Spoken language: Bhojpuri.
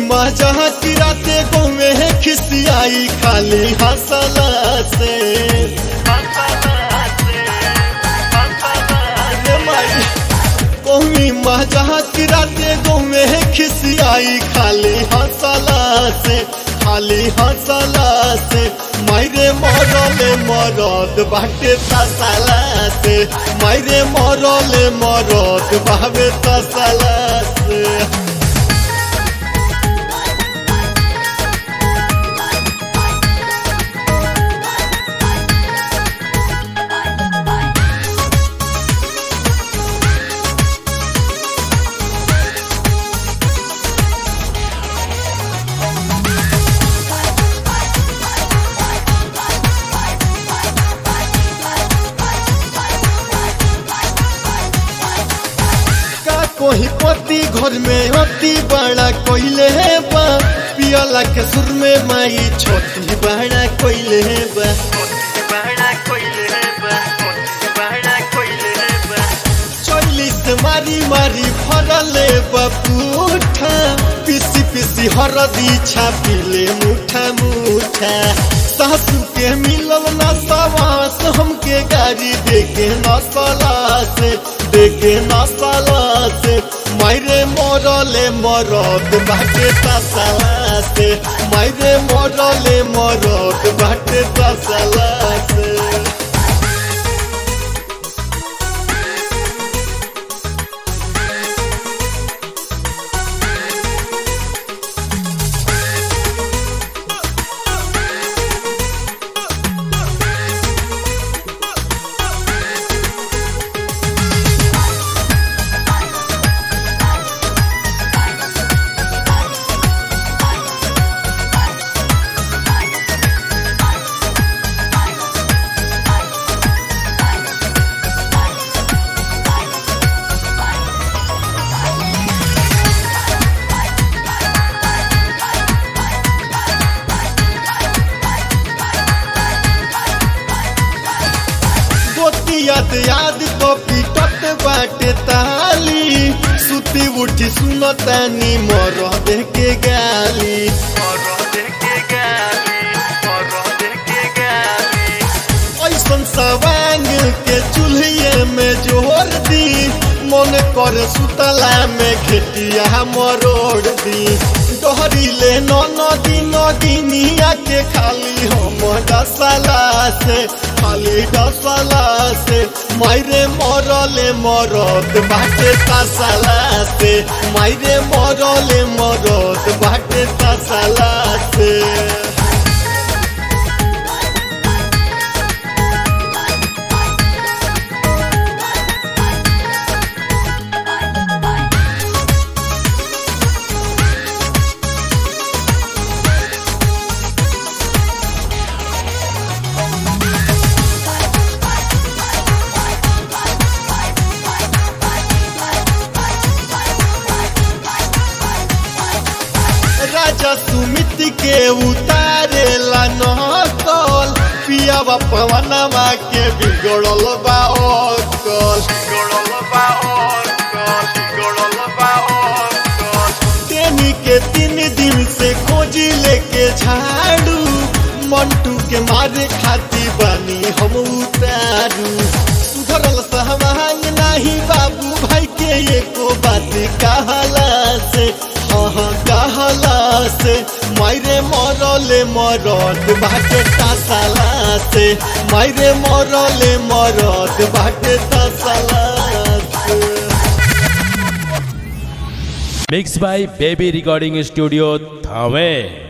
मजा किराते गोमे खिसियाई खाली हंसला से रे माई कौमी मजा किराते गोमे खिसियाई खाली हंसला से खाली हंसला से मायरे मरले मरद बाटे तसला से मायरे मरले मरद बाबे तसला से का कोई पति घर में अति बड़ा कोइले है बा पियला के सुर में माई छोटी बड़ा कोइले है बा चोली से मारी मारी फरले बपूठा पिसी पिसी हरदी छापिले मुठा मुठा सासू के मिलल न सवास हमके गाड़ी देके न सला से देके न सला से मायरे मरले मरद बाटे तसला से मायरे मरले मरद बाटे तसला से गोतियत याद कॉपी टट बाटे ताली सुती उठी सुनतानी मर के गाली ऐसन सवांग के चूल्हे में जोर दी मन कर सुतला में घेटिया मरोड़ दी डहरी ले नदी नदिनिया के खाली हम डसला से खाली डसला से मायरे मरले मरद बाटे तसला से मायरे मरले मरद बाटे तसला से राजा सुमित के उतारेला नकल पियावा पवनवा के बिगड़ल बा अकल तेनी के तीन दिन से खोजी लेके झाड़ू मंटू के मारे खाती बानी हम उतारू सुधरल सहवांग नाही बाबू भाई के एको बात कहला से हाँ कहला से मायरे मरले मरद बाटे तसला से मायरे मरले मरद बाटे तसला से mix by baby recording studio Thawe